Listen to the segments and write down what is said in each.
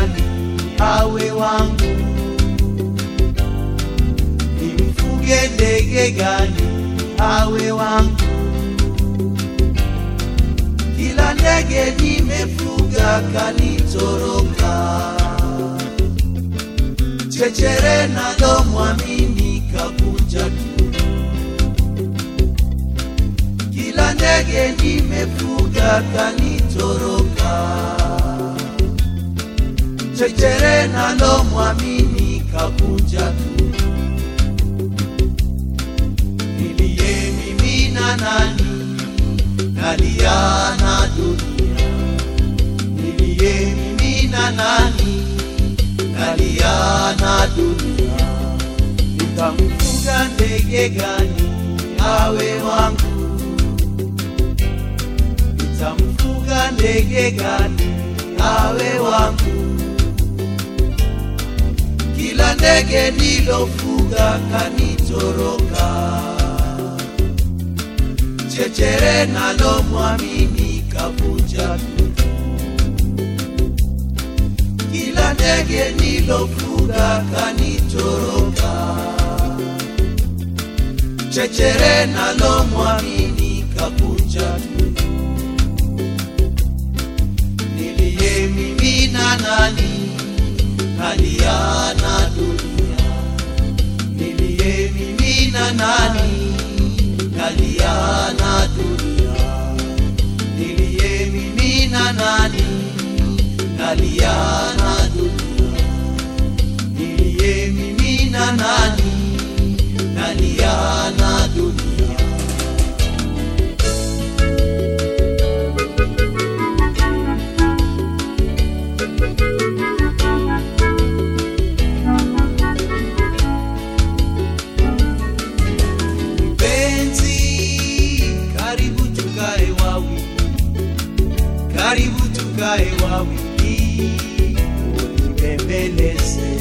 gani awe wangu? Nimfuge ndege gani awe wangu? Kila ndege nimefuga kanitoroka, chechere nalo mwamini kakunja tu. Kila ndege nimefuga kanitoroka, chechere nalo mwamini kakunja tu. Niliyemimina nani nalia na dunia, niliyemimina nani nalia na dunia. Nitamfuga ndege gani awe wangu? Nitamfuga ndege gani awe wangu? Kila ndege nilofuga kanitoroka, chechere nalo mwamini kavunja tu. Kila ndege nilofuga kanitoroka, chechere nalo mwamini kavunja tu. Niliyemimina nani nalia na dunia, niliyemimina nani nalia na dunia, niliyemimina nani nalia na dunia, niliyemimina nani nalia na dunia. Mpenzi, karibu tukae wawili, karibu tukae wawili, unibembeleze.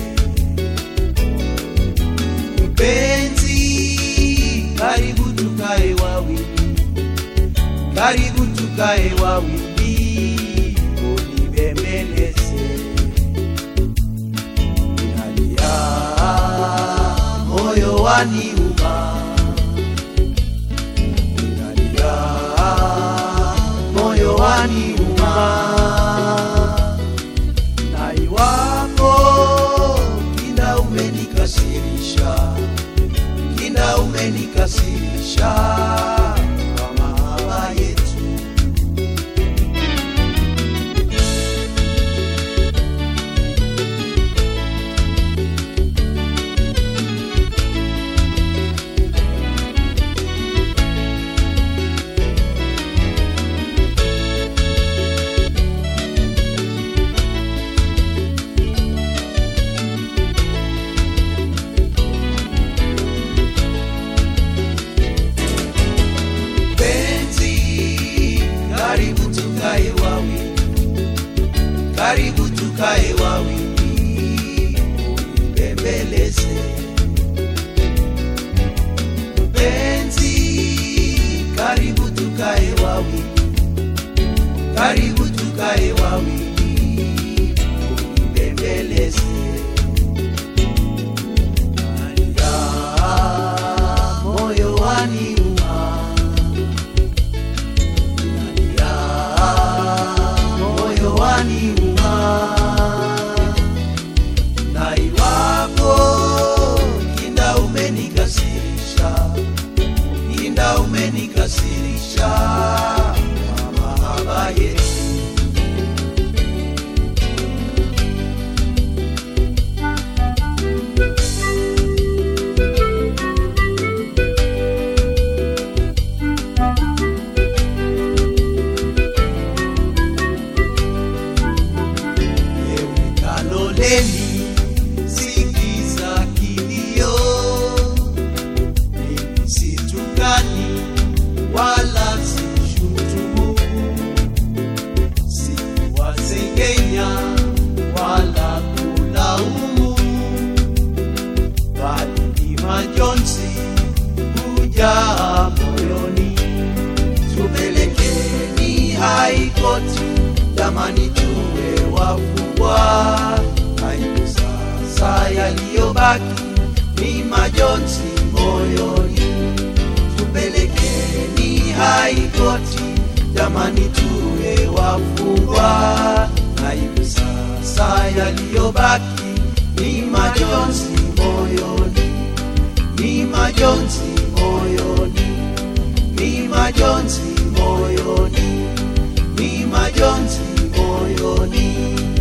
Mpenzi, karibu tukae wawili, karibu tukae wawili, unibembeleze. Nalia, moyo waniuma Ninalia, moyo waniuma, na iwapo kinda umenikasirisha, kinda umenikasirisha kwa mahaba yetu. Penzi, karibu tukae wawili, karibu tukae wawili, unibembeleze. Penzi, karibu tukae wawili, karibu tukae wawili, unibembeleze. Nalia, moyo waniuma Nalia, moyo waniuma, na iwapo kinda umenikasirisha, kinda umenikasirisha kwa mahaba yetu. Ewe Kaloleni, sikiza kilio, mimi situkani wala sishutumu, sikuwasengenya wala kulaumu, bali ni majonzi hujaa moyoni. Tupelekeni haikoti, jamani, tuwe wafungwa yaliyobaki ni majonzi moyoni. Tupelekeni haikoti, jamani, tuwe wafungwa, na hivi sasa yaliyobaki ni majonzi moyoni, ni majonzi moyoni, ni majonzi moyoni, ni majonzi moyoni.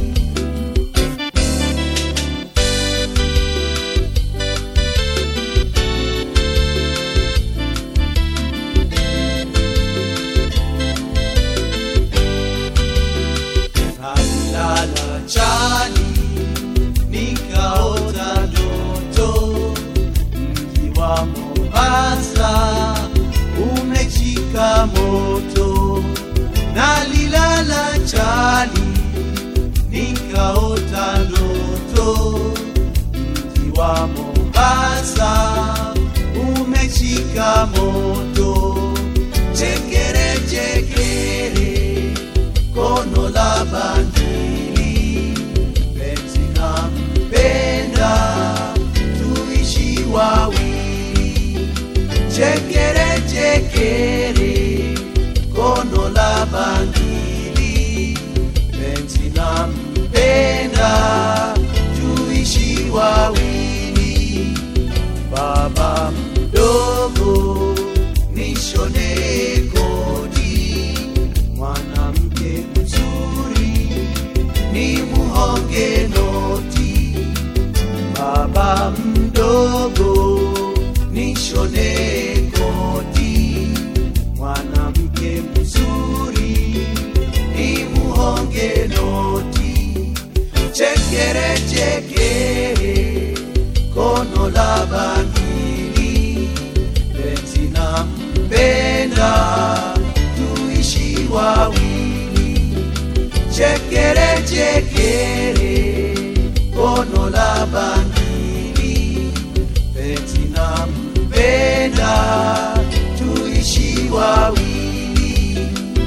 Nalala chali nikaota ndoto, mji wa Mombasa umechika moto. Nalilala chali nikaota ndoto, mji wa Mombasa umechika moto. Chekere chekere kono la bandili penzi na mpenda tuishi wawili chekere chekere kono la bandili penzi na mpenda tuishi wawili baba mdogo nishone kodi mwanamke mzuri ni muhonge noti baba mdogo nishone kodi mwanamke mzuri ni muhonge noti chekere chekere kono la bangili penzi na mpenda tuishi wawili chekere chekere kono la bangili penzi na mpenda tuishi wawili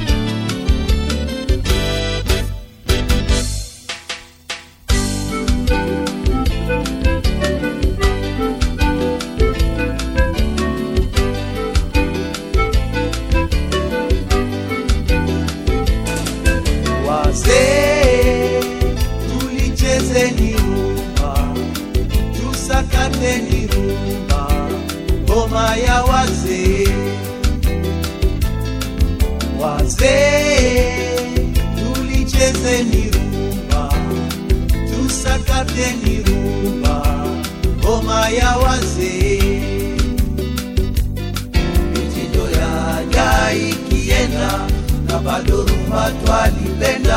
wazee tulichezeni rumba tusakateni rumba ngoma ya wazee wazee tulichezeni rumba tusakateni rumba ngoma ya wazee mitindo yaja ikienda na bado rumba twalipenda,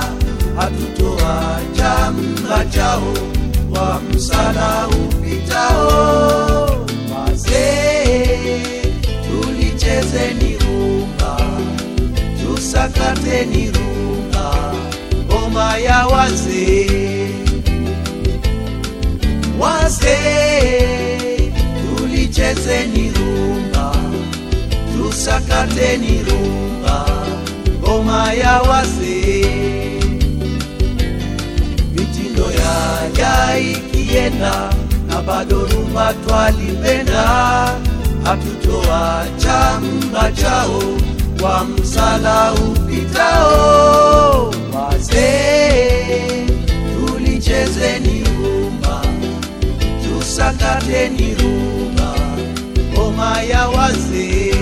hatutoacha mng'achao wa msala upitao. Wazee tulichezeni rumba, tusakateni rumba, ngoma ya wazee wazee tulichezeni rumba tusakateni rumba ngoma ya wazee mitindo yaja ikienda na bado rumba twalipenda hatutoacha mbachao kwa msala upitao wazee tulichezeni rumba tusakateni rumba ngoma ya wazee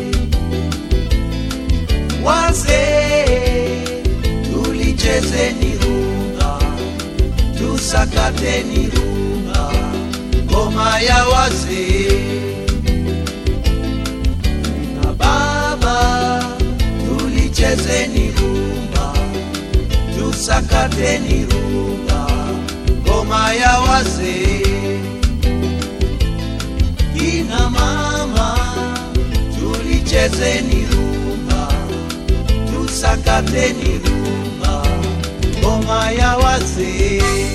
wazee tulichezeni rumba tusakateni rumba ngoma ya wazee na baba tulichezeni rumba tusakateni rumba ngoma ya wazee kina mama tulichezeni rumba tusakateni rumba ngoma ya wazee